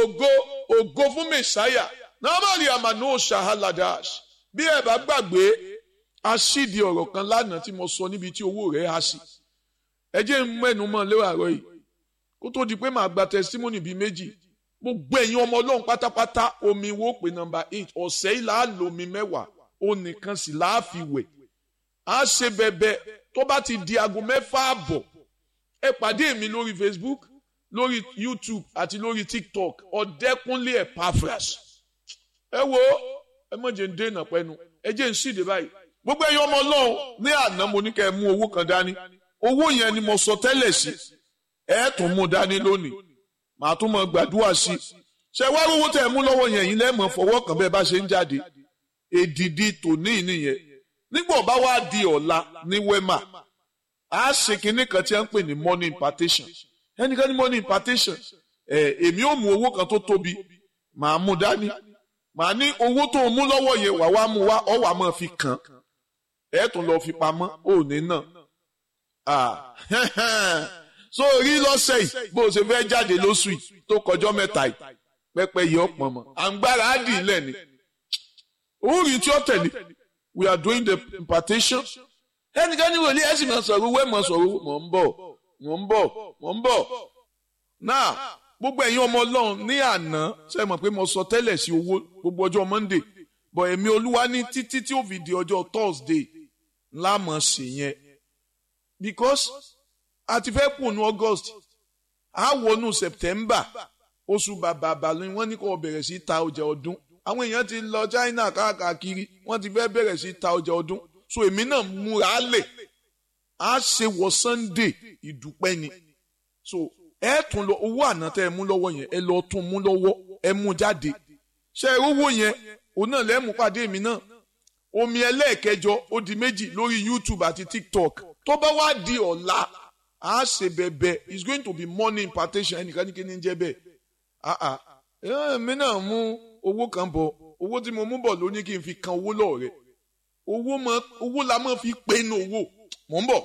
ògo ògo fún mẹsáyà nàmàlì àmàlù ṣàhálàdàs bí ẹ bá gbàgbé aṣídìí ọ̀rọ̀ kan lánàá tí mo sọ níbi tí owó rẹ̀ há sí ẹ jẹ́ ń mẹ́nu mọ́ lẹ́wọ̀ àárọ̀ yìí kó tó di pé màá gba testimony bíi méjì gbogbo ẹ̀yin ọmọ ọlọ́run pátápátá omi wo pé nọmba eight ọ̀sẹ̀ yìí là á lo omi mẹ́wàá ó nìkan sì là á fi wẹ̀ á ṣe bẹ̀bẹ̀ tó bá ti di aago mẹ́fà àbọ̀ ẹ pàdé mi lórí Facebook lórí YouTube àti lórí TikTok ọ̀dẹ́kúnlé Epaphras ẹ wo ẹ mọ̀ jẹ́ ń dènà pẹ́nu ẹ jẹ́ ń ṣìdè báyìí gbogbo ẹ̀yin ọmọ ọlọ́run ní àná mo ní kẹ́ ẹ mú owó kan dání owó yẹn ni mo sọ tẹ́lẹ̀ sí ẹ tún mú dání lónìí màá tún mọ gbàdúrà sí ṣe wá owó tẹ́ ẹ mú lọ́wọ́ yẹn yín lẹ́mọ̀ fọwọ́ kan bẹ́ẹ̀ bá ṣe ń jáde èdìdì tòní nìyẹn nígbà bá wá di ọ̀la ní wema a ṣe kinní kan tí a ń pè ní money impartation ẹnìkan ní money impartation ẹ èmi ò mú owó kan tó tóbi màá mú dání màá ní owó tó mú lọ́wọ́ yẹn wà wá mú wá ọ̀ wà máa fi kàn ẹ tún lọ fi pamọ́ òní náà so rí lọ́sẹ̀ yìí bó o ṣe fẹ́ jáde lóṣù yìí tó kọjọ́ mẹ́ta yìí pẹ́pẹ́ yìí ọ̀pọ̀ mọ́ àǹgbára á dì í lẹ̀ ni orí tí ó tẹ̀lé we are doing the impartation ẹnikẹ́ni wò ní ẹ̀sìn máa sọ̀rọ̀ owó ẹ̀ máa sọ̀rọ̀ owó mọ̀ ń bọ̀ mọ̀ ń bọ̀ mọ̀ ń bọ̀ náà gbogbo ẹ̀yin ọmọ ọlọ́run ní àná ṣe mọ̀ pé mo sọ tẹ́lẹ̀ sí owó gbogbo ọjọ́ monday bọ̀ ẹ̀mí olúwa ní títí tí ó fi di ọjọ́ thursday ńlá mọ̀ sí yẹn because a ti fẹ́ kùnú august a wọnú september oṣù bàbà bàlú wọ́n ní kó bẹ̀rẹ̀ sí ta ọjà ọdún àwọn èèyàn ti lọ china káàkiri wọ́n ti fẹ́ bẹ̀rẹ̀ sí ta ọjà ọdún so èmi náà múra lẹ̀ á ṣe wọ sunday ìdúpẹ́ ni so ẹ tún lọ owó àná tẹ ẹ mú lọ́wọ́ yẹn ẹ lọ tún mú lọ́wọ́ ẹ mú jáde ṣe ẹ owó yẹn òun náà lẹ́mú pàdé mi náà omi ẹlẹ́ẹ̀kẹjọ ó di méjì lórí youtube àti tiktok tó bá wá di ọ̀la á ṣe bẹ̀bẹ̀ it's going to be money impartation ẹnìkan ní kí ni jẹ́ bẹ́ẹ̀ ah ah èmi náà mú owó kan bọ̀ owó tí mo mú bọ̀ ló ní kí n fi kan owó lọ́ọ̀rẹ́ owó la máa fi pinnu owó mò ń bọ̀.